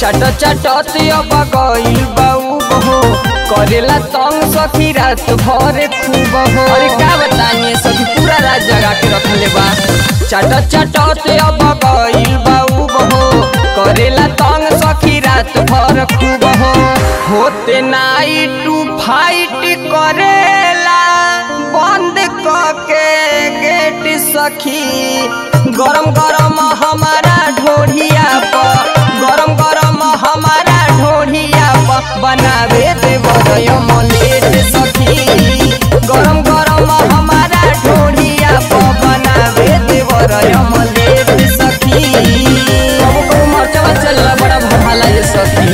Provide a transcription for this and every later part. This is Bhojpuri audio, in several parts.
चट चटत अब गइल बाऊ बहो करेला तंग सखी रात भर खूब हो अरे का बताइए सखी पूरा रात जगा के रखले बा चट चटत अब गइल बाऊ बहो करेला तंग सखी रात भर खूब हो होते नाइट टू फाइट करेला बंद के गेट सखी गरम गरम हमारा ढोढ़िया पर गरम गरम हमारा ढोढ़िया पर बनावे देवर मलेट सखी गरम गरम हमारा ढोढ़िया पर बनावे देवर मलेट सखी कबो कबो मरचवा चलला बड़ा भला ये सखी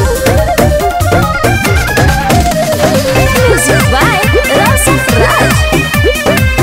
Music by Rasa Raj.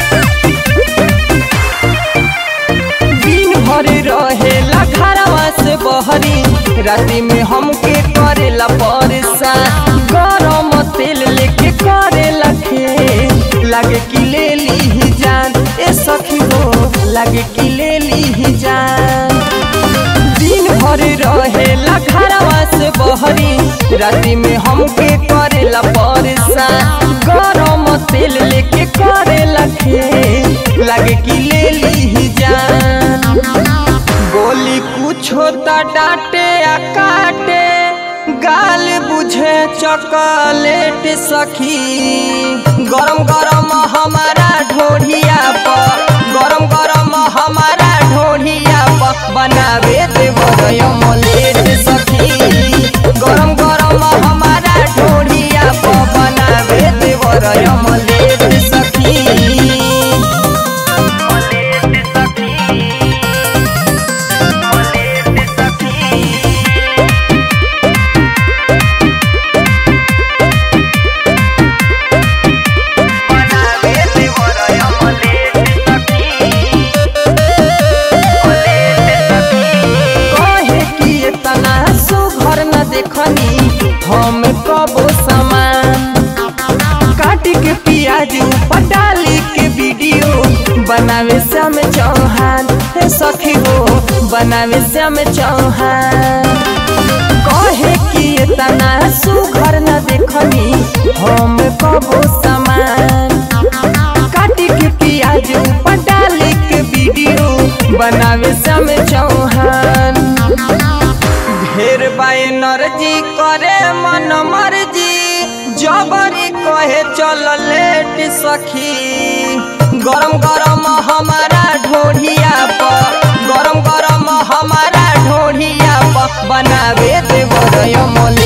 दिन भर रहेला घरवा से बहरी राति में हमके करेला परेशान गरम तेल लेके करेला खे लागे कि ले ली जान ए सखी हो लागे कि ले ली जान दिन भर रहेला घरवा से बहरी राति में हमके करेला परेशान गरम तेल लेके करेला खे लागे कि ले ली जान बोली कुछो त डांटे आ काटे गाल बुझे चॉकलेट सखी गरम गरम हमारा ढोढ़िया पर गरम गरम हमारा ढोढ़िया पर बनावे देवर मलेट सखी गरम गरम हमारा ढोढ़िया पर बनावे देवर मलेट सखी कहे कि इतना सुघर न देखनी हम कबो सामान काट के प्याज ऊपर डाली के वीडियो बनावे श्याम चौहान हे सखी हो बनावे श्याम चौहान कहे कि इतना सुघर न देखनी हम कबो सामान काटी के प्याज ऊपर डाली के वीडियो बनावे श्याम चौहान ढेर बाय नरजी करे मन मर्जी जबरी कहे चल लेट सखी गरम गरम हमारा ढोढ़िया पर गरम गरम हमारा ढोढ़िया पर बनावे देवर मल